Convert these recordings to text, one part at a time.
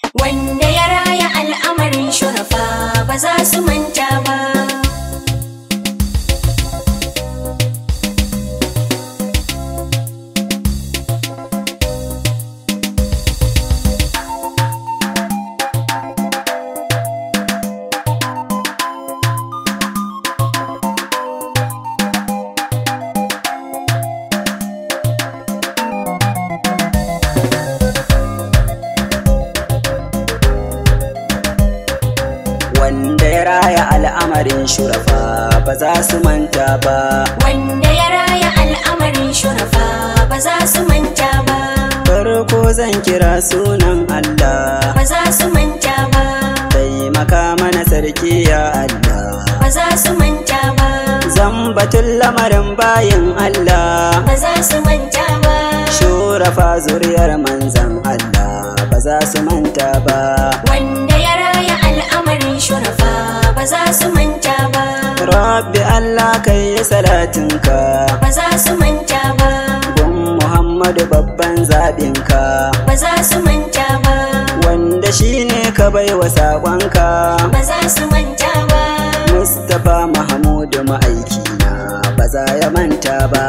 Wanda ya raya al'amarin shurafa ba za su manta ba. Wanda ya raya al'amarin shurafa ba za su manta ba. Wanda ya raya al'amarin shurafa ba za su manta ba. Farko zan kira sunan Allah, Ba za su manta ba. taimaka mana sarki ya Allah. Ba za su manta ba. Zan batun lamarin bayin Allah, Ba za su manta ba. shurafa zuriyar manzan Allah ba za su manta ba. Wanda ya raya al'amarin shurafa ba za su manta ba. Rabbi Allah kai yi salatinka, Ba za su manta ba. gun Muhammadu babban zaɓinka, Ba za su manta ba. wanda shi ne ka bai wa saƙonka. Ba za su manta ba. Mustapha Mahamudu ma'aikina ba za ya manta ba.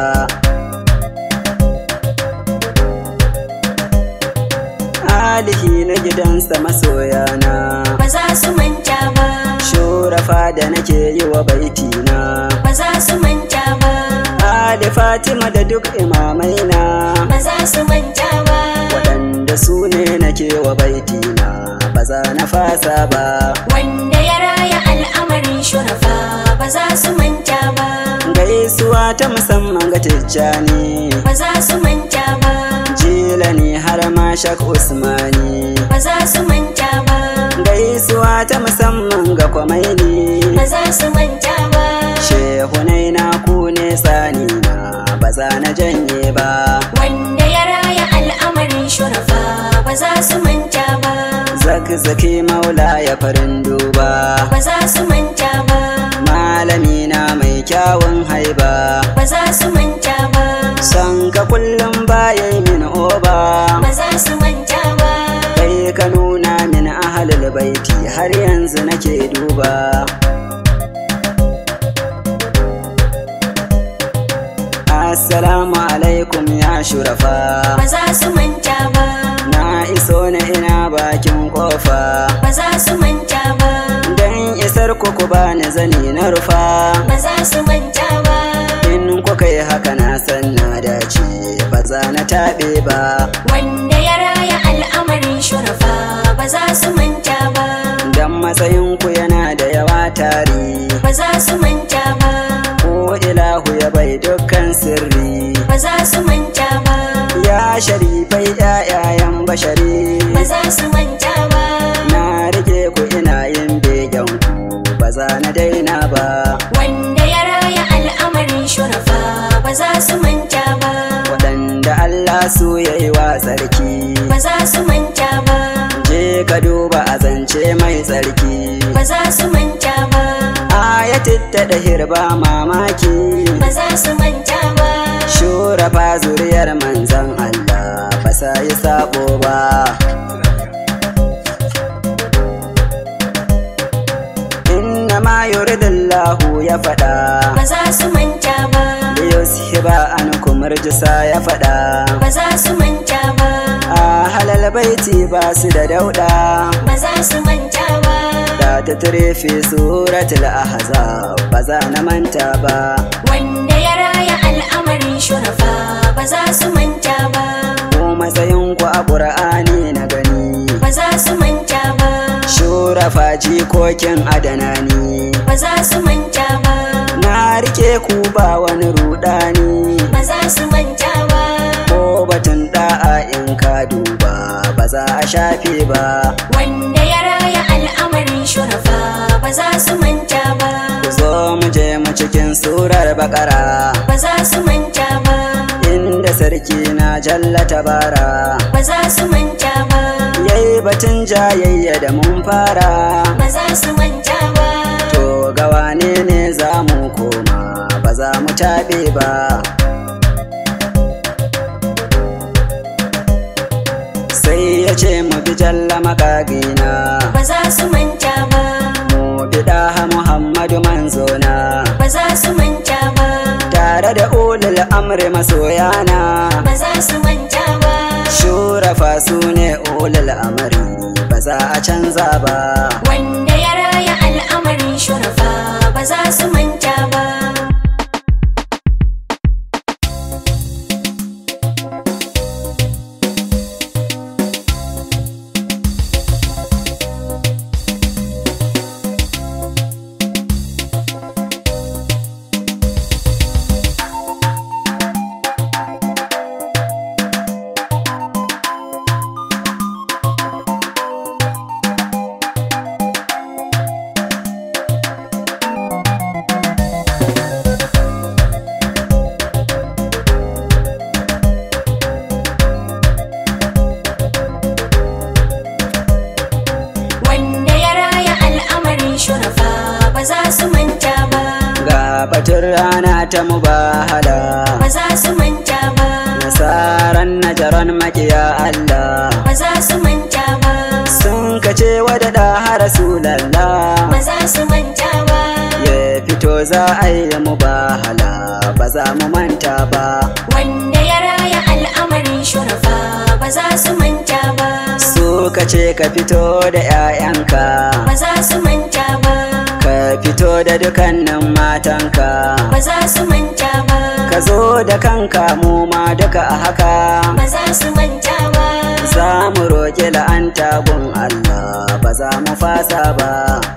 Alihi na gidansa masoyana, Ba za su manta ba. shurafa da nake yi wa baitina. Ba za su manta ba. Ali Fatima da duk imamaina, Ba za su manta ba. waɗanda su ne nake wa baitina, ba za na fasa ba. Wanda ya raya al'amarin shurafa ba za su manta ba. Gaisuwa ta musamman ga Tijjani. Ba za su manta ba. Jila ne har ma Shak Usmani Ba za su manta ba. Gaisuwa ta musamman ga kwamaini Ba za su manta ba. Shehunai na ku ne sani na ba za na janye ba Wanda ya raya al'amarin shurafa ba za su manta ba. Zakzaki maula ya farin duba Ba za su manta ba. Malami na mai kyawun haiba Ba za su manta ba. San ka kullum bayan min oba Ba za su manta ba. Kai ka nuna min ahalul baiti har yanzu nake duba Assalamu alaikum ya shurafa Ba za su manta ba. Na iso na ina bakin kofa Ba za su manta ba. Dan isar ku ku bani zani na rufa Ba za su manta ba. In kuka yi haka na san na dace ba za na taɓe ba Wanda ya raya al'amarin shurafa ba za su manta ba. Dan matsayin ku yana da yawa tari Ba za su manta ba. Ko ilahu ya bai dukkan sirri Ba za su manta ba. Ya sharifai ƴaƴayen bashari Ba za su manta ba. Na rike ku ina yin begen ku ba za na daina ba Wanda ya raya al'amarin shurafa ba za su manta ba. Waɗanda Allah su ya yi wa tsarki Ba za su manta ba. Je ka duba a zance mai tsarki Ba za su manta ba. Ayatit ta da hirba mamaki Ba za su manta ba. Shurafa zuriyar manzan Allah ba sa yi sabo ba Inna ma yuridullahu ya faɗa Ba za su manta ba. Yushiba an kumurjisa ya faɗa Ba za su manta ba. A halal baiti ba su da dauɗa Ba za su manta ba. Da ta fi suratul ahzab ba za na manta ba Wanda ya raya al'amarin shurafa ba za su manta ba. Ko matsayin ku a ƙur'ani na gani Ba za su manta ba. Shurafa jikokin adanani Ba za su manta ba. Na rike ku ba wani rudani Ba za su manta ba. Ko batun da'a in ka duba ba za a shafe ba Wanda ya raya al'amarin shurafa ba za su manta ba. Ku zo mu je mu cikin surar bakara Ba za su manta ba. Inda sarki na jalla tabara Ba za su manta ba. Yayi batun jayayya da mun fara Ba za su manta ba. To ga wane ne za mu koma ba za mu taɓe ba sai ya ce mu bi Muhammadu Jalla makagina ba za su manta ba mu bida Muhammadu manzona ba za su manta ba tare da ulul amri masoyana ba za su manta ba shurafa su ne ulul amri ba za a canza ba wanda ya raya al'amarin shurafa ba za su manta ba wanda ya raya al'amarin shurafa ba za su manta ba ga batun rana ta mubahala ba za su manta ba nasaran najaran makiya Allah ba za su manta ba sun kace wadada rasulallah ba za su manta ba ya fito za a yi mubahala ba za mu manta ba wanda ya raya al'amarin shurafa ba za su manta ba su kace ka fito da 'ya'yanka ba za su manta ba ka fito da dukannin matanka ba za su manta ba ka zo da kanka mu ma duka a haka ba za su manta ba za mu roƙi la'anta gun Allah ba za mu fasa ba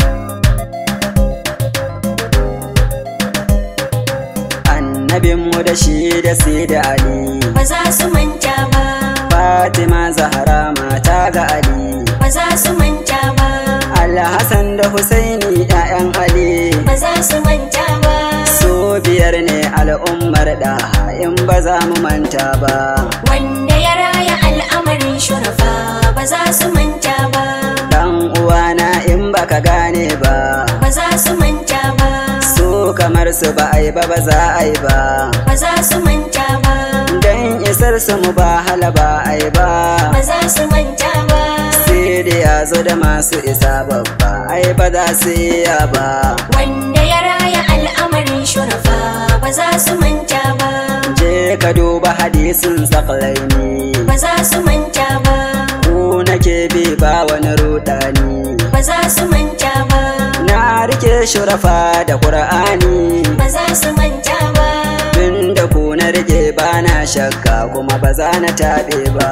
annabinmu da shi da sai da Ali ba za su manta ba Fatima Zahra mata ga Ali ba za su manta ba Alhassan da Husaini ‘ya'yan Ali ba za su manta ba su biyar ne al'ummar ɗaha in ba za mu manta ba wanda ya raya al'amarin shurafa ba za su manta ba dan uwana in baka gane ba ba za su manta ba su kamar su ba ai ba ba za a yi ba ba za su manta ba dan isar su mu ba hala ba ai ba ba za su manta ba sai da ya zo da masu isa babba ai ba za su iya ba wanda ya raya al'amarin shurafa ba za su manta ba je ka duba hadisin saklaini ba za su manta ba ku nake bi ba wani rudani ba za su manta ba na rike shurafa da qur'ani ba za su manta ba tun da ku na rike ba na shakka kuma ba za na taɓe ba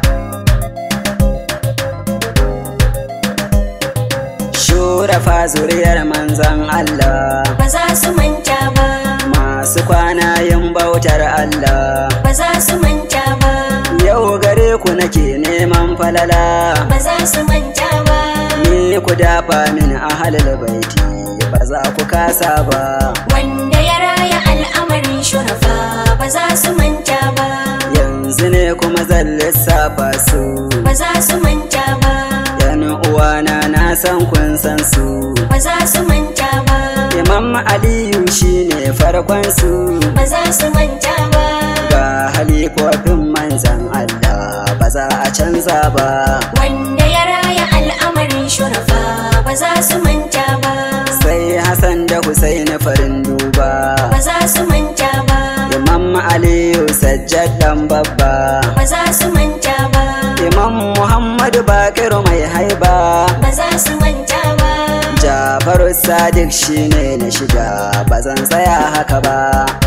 shurafa zuriyar manzan Allah ba za su manta ba masu kwana yin bautar Allah ba za su manta ba yau gare ku nake neman falala ba za su manta ba ni ku dafa min ahalul baiti ba za ku kasa ba wanda ya raya al'amarin shurafa ba za su manta ba yanzu ne kuma zan lissafa su ba za su manta ba yan uwana na san kun san su ba za su manta ba imam aliyu shine farkon su ba za su manta ba ga halifofin manzan Allah ba za a canza ba wanda ya raya al'amarin shurafa ba za su manta ba sai Hassan da Husaini farin duba ba za su manta ba imam aliyu sajjad dan babba ba za su manta ba imam muhammadu bakir mai haiba ba za su manta ba jafaru sadiq shine na shida ba zan tsaya haka ba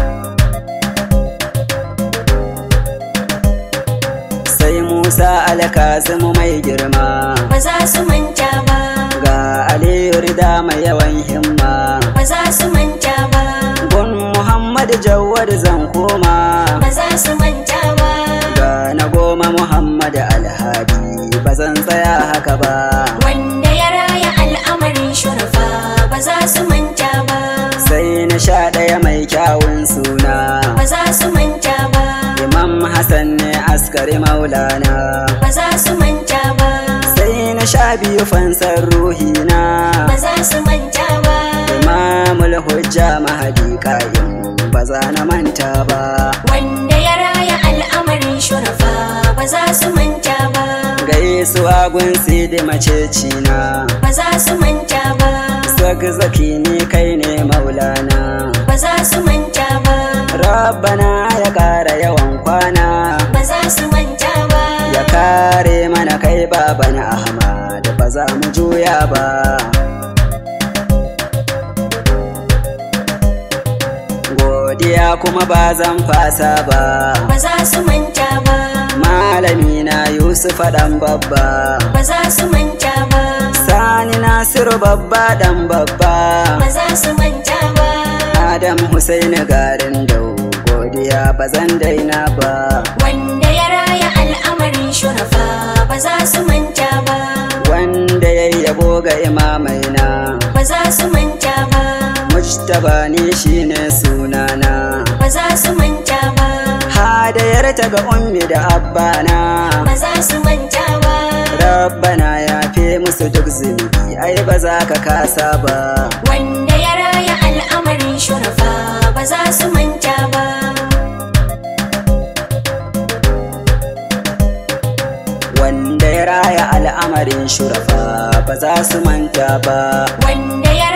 sai musa alkazimu mai girma ba za su manta ba ga aliyu rida mai yawan himma ba za su manta ba gun muhammadu jawad zan koma ba za su manta ba ga na goma muhammadu alhadi ba zan tsaya haka ba wanda ya raya al'amarin shurafa ba za su manta ba sai na sha ɗaya mai kyawun suna ba za su manta ba imam hassan ne askari maulana ba za su manta ba sai na sha biyu fansar ruhina ba za su manta ba imamul hujja mahadi ƙa'im ba za na manta ba wanda ya raya al'amarin shurafa ba za su manta ba gai gaisuwa gun sidi macecina ba za su manta ba zaki ne kai ne maulana ba za su manta ba rabbana ya ƙara yawan kwana ba za su manta ba ya kare mana kai baban ahmad ba za mu juya ba godiya kuma ba zan fasa ba ba za su manta ba malami na yusuf dan babba ba za su manta ba sani nasiru babba dan babba ba za su manta ba adam husaini garin dau godiya ba zan daina ba wanda ya raya al'amarin shurafa ba za su manta ba wanda ya yabo ga imamaina ba za su manta ba mujtaba ni shine sunana ba za su manta ba hadayar ta ga ummi da abbana ba za su manta ba rabbana ya fi musu duk zunubi ai ba za ka kasa ba wanda ya raya al'amarin shurafa ba za su manta ba wanda ya raya al'amarin shurafa ba za su manta ba wanda ya